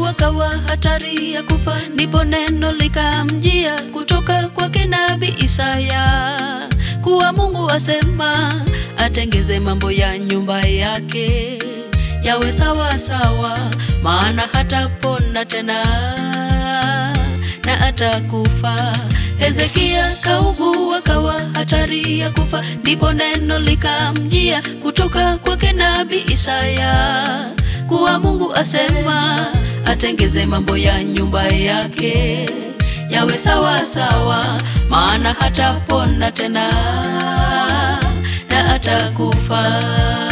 akawa hatari ya kufa, ndipo neno likamjia kutoka kwake nabii Isaya kuwa Mungu asema atengeze mambo ya nyumba yake yawe sawa sawa, maana hatapona tena na atakufa. Hezekia kaugua kawa hatari ya kufa, ndipo neno likamjia kutoka kwake nabii Isaya kuwa Mungu asema atengeze mambo ya nyumba yake yawe sawa sawa, maana hatapona tena na atakufa.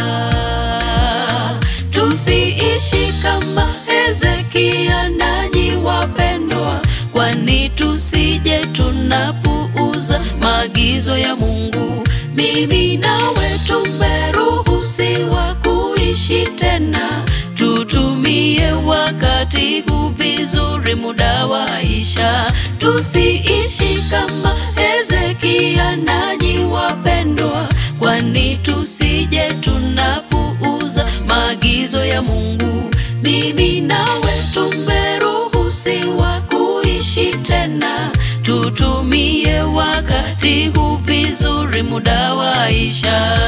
Tusiishi kama Hezekia, nanyi wapendwa, kwani tusije tunapuuza maagizo ya Mungu. Mimi nawe tumeruhusiwa kuishi tena, tutumie wakati huu vizuri, muda waisha. Tusiishi kama Hezekia, nanyi wapendwa, kwani tusije tunapuuza maagizo ya Mungu. Mimi nawe tumeruhusiwa kuishi tena, tutumie wakati huu vizuri, muda waisha.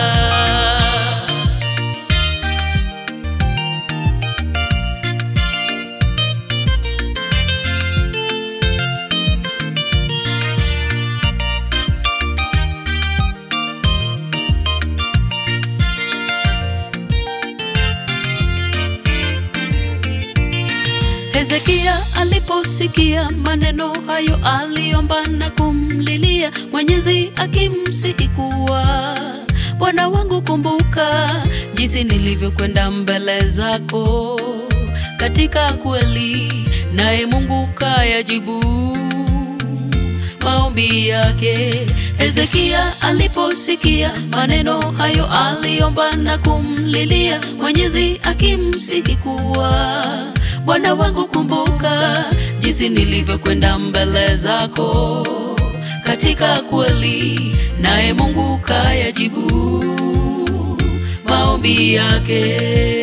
Hezekia aliposikia maneno hayo, aliomba na kumlilia Mwenyezi akimsihi kuwa, Bwana wangu, kumbuka jinsi nilivyokwenda mbele zako katika kweli, naye Mungu kayajibu maombi yake. Hezekia aliposikia maneno hayo, aliomba na kumlilia Mwenyezi akimsihi kuwa Bwana wangu kumbuka jinsi nilivyokwenda mbele zako katika kweli, naye Mungu kayajibu maombi yake.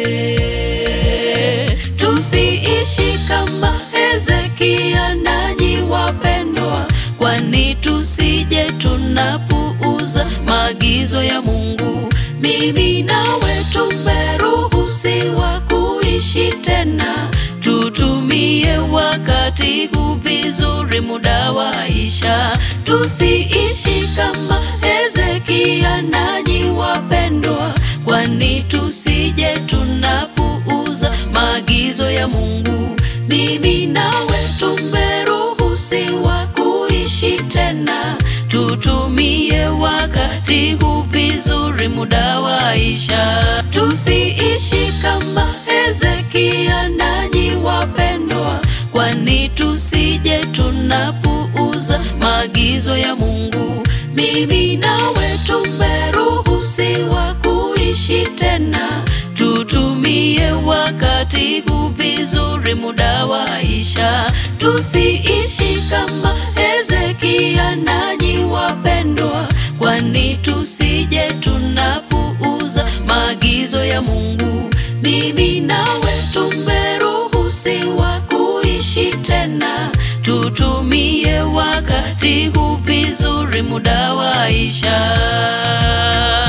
Tusiishi kama Hezekia, nanyi wapendwa, kwani tusije tunapuuza maagizo ya Mungu. Mimi nawe tumeruhusiwa kuishi tena tutumie wakati huu vizuri, muda waisha. Tusiishi kama Hezekia, nanyi wapendwa, kwani tusije tunapuuza maagizo ya Mungu. Mimi nawe tumeruhusiwa kuishi tena, tutumie wakati huu vizuri, muda waisha. Tusiishi kama Hezekia, nanyi wapendwa, kwani tusije tunapuuza maagizo ya Mungu. Mimi nawe tumeruhusiwa kuishi tena, tutumie wakati huu vizuri, muda waisha. Tusiishi kama Hezekia, nanyi wapendwa, kwani tusije tunapuuza maagizo ya Mungu. Mimi nawe tumeruhusiwa kuishi tena, tutumie wakati huu vizuri, muda waisha.